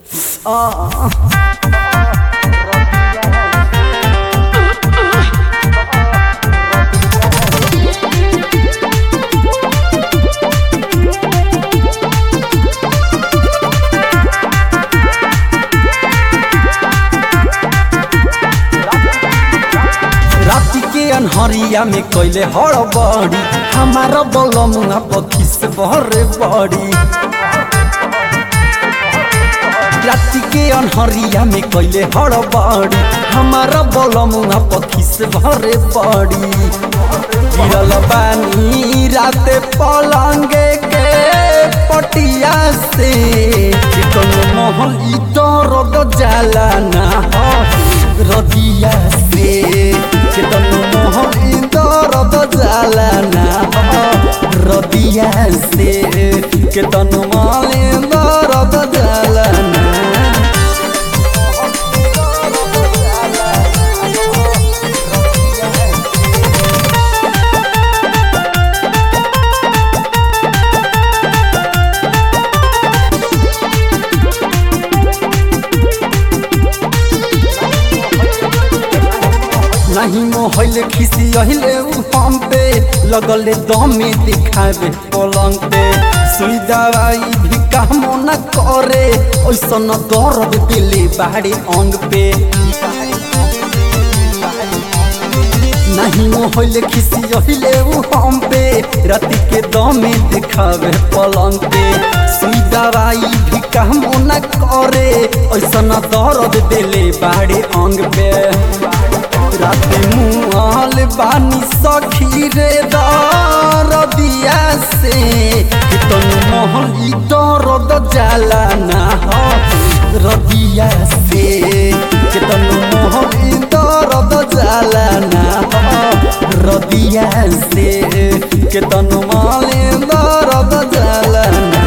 राति के अनहरिया में कैले हड़बड़ी हमारा बलमुआ पखिस बहरे बड़ी राति के अनहरिया में कैले हड़बड़ी हमारा बलमुआ पखिस भरे बड़ी गिरल बानी राते पलंगे के पटिया से चिकन महल ई दर्द जाला ना रदिया से चिकन महल ई दर्द जाला ना रदिया से केतन माले दर्द जाला ना नहीं मोहल खिसी अहिले उ हम पे लगले दमे दिखावे पलंग पे सुई दवाई भी काम न करे ऐसन दर्द दिले बाहरी अंग पे नहीं मोहल खिसी अहिले उ हम पे राति के दमे दिखावे पलंग पे सुई दवाई भी काम न करे ऐसन दर्द दिले बाहरी अंग पे राते मुआल बानी सखी रे दरदिया से कितन महल ई दर्द जाला ना रदिया से कितन महल ई दर्द जाला ना रदिया से कितन महल दर्द जाला ना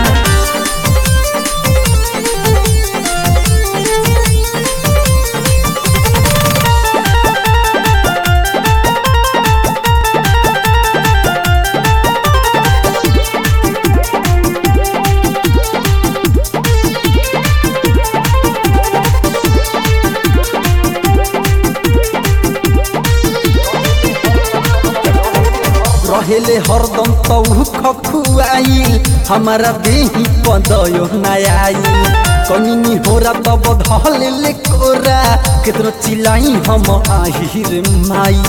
रहेले हरदम तौ खखुआइल हमारा देही पदयो नयाइल कनिनी होरा तब धले कोरा केतनो चिलाई हम आहिर माई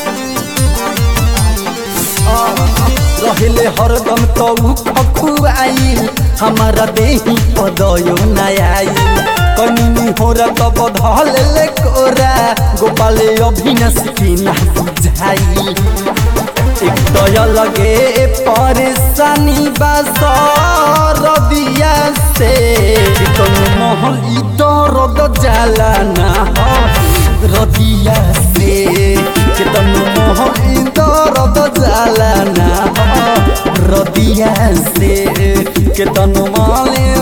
रहेले हरदम तौ खखुआइल हमारा देही पदयो नयाइल कनिनी होरा तब धले कोरा गोपाले अभिनस की ना बुझाइल एक दय लगे परेशानी रदिया से चिकन महल ई दर्द जाला ना रदिया से चिकन महल ई दर्द जाला ना रदिया से केतन माले